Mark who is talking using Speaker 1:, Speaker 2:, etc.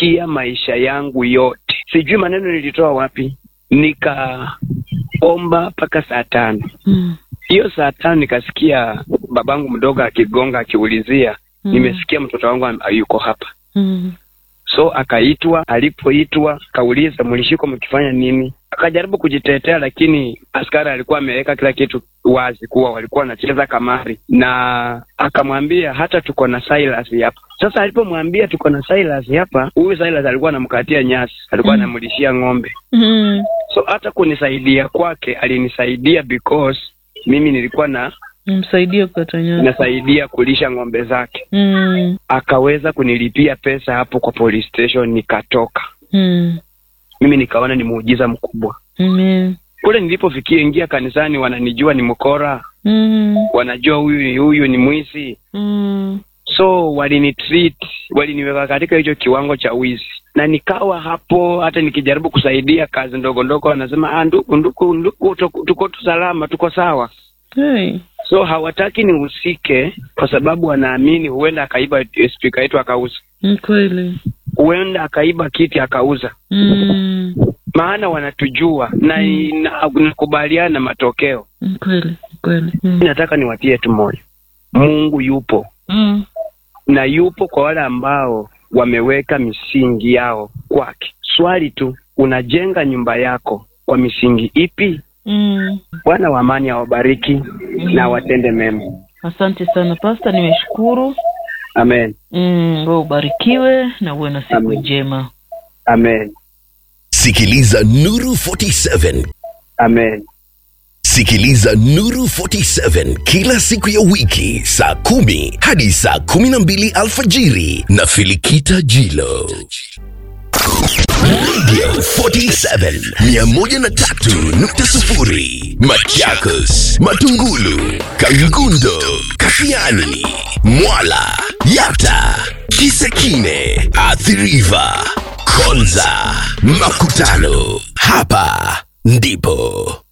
Speaker 1: nikachukia maisha yangu yote. Sijui maneno nilitoa wapi, nikaomba mpaka saa tano.
Speaker 2: Mm.
Speaker 1: Hiyo saa tano nikasikia babangu mdogo akigonga akiulizia,
Speaker 2: Mm.
Speaker 1: nimesikia mtoto wangu am- yuko hapa.
Speaker 2: Mm.
Speaker 1: So akaitwa, alipoitwa kauliza mlishikwa mkifanya nini? Akajaribu kujitetea, lakini askari alikuwa ameweka kila kitu wazi kuwa walikuwa wanacheza kamari, na akamwambia hata tuko na Silas hapa. Sasa alipomwambia tuko na Silas hapa, huyu Silas alikuwa anamkatia nyasi, alikuwa
Speaker 2: Mm.
Speaker 1: anamlishia ng'ombe.
Speaker 2: Mm.
Speaker 1: So hata kunisaidia kwake alinisaidia because mimi nilikuwa na
Speaker 2: Msaidie kukata nyasi.
Speaker 1: nasaidia kulisha ng'ombe zake.
Speaker 2: Mm.
Speaker 1: Akaweza kunilipia pesa hapo kwa police station, nikatoka.
Speaker 2: Mm.
Speaker 1: Mimi nikaona ni muujiza mkubwa.
Speaker 2: Amen.
Speaker 1: Kule nilipofikia ingia kanisani, wananijua ni mkora,
Speaker 2: Mm.
Speaker 1: wanajua huyu huyu ni mwizi,
Speaker 2: Mm.
Speaker 1: so walinitreat, waliniweka katika hicho kiwango cha wizi, na nikawa hapo. Hata nikijaribu kusaidia kazi ndogo ndogo, wanasema ah, ndugu ndugu ndugu, tuko- tuko tu salama, tuko sawa.
Speaker 2: Hey.
Speaker 1: So hawataki nihusike kwa sababu wanaamini huenda akaiba spika yetu akauza,
Speaker 2: Ni kweli.
Speaker 1: huenda akaiba kiti akauza,
Speaker 2: Mm.
Speaker 1: maana wanatujua na na- nakubaliana na matokeo.
Speaker 2: Ni kweli. Ni kweli. Mm.
Speaker 1: Nataka niwatie tu moyo, Mungu yupo
Speaker 2: Mm.
Speaker 1: na yupo kwa wale ambao wameweka misingi yao kwake. Swali tu, unajenga nyumba yako kwa misingi ipi?
Speaker 2: Mm.
Speaker 1: Bwana wa amani awabariki na awatende mema.
Speaker 2: Asante sana Pasta, nimeshukuru.
Speaker 1: Amen,
Speaker 2: Mm, wewe ubarikiwe na uwe na siku
Speaker 1: Amen.
Speaker 2: njema.
Speaker 1: amen,
Speaker 3: Sikiliza Nuru 47.
Speaker 1: amen.
Speaker 3: Sikiliza Nuru 47 kila siku ya wiki saa kumi hadi saa kumi na mbili alfajiri na Filikita Jilo. Radio 47 103.0 Machakos, Matungulu, Kangundo, Kafiani, Mwala, Yata, Kisekine, Athiriva, Konza, Makutano. Hapa ndipo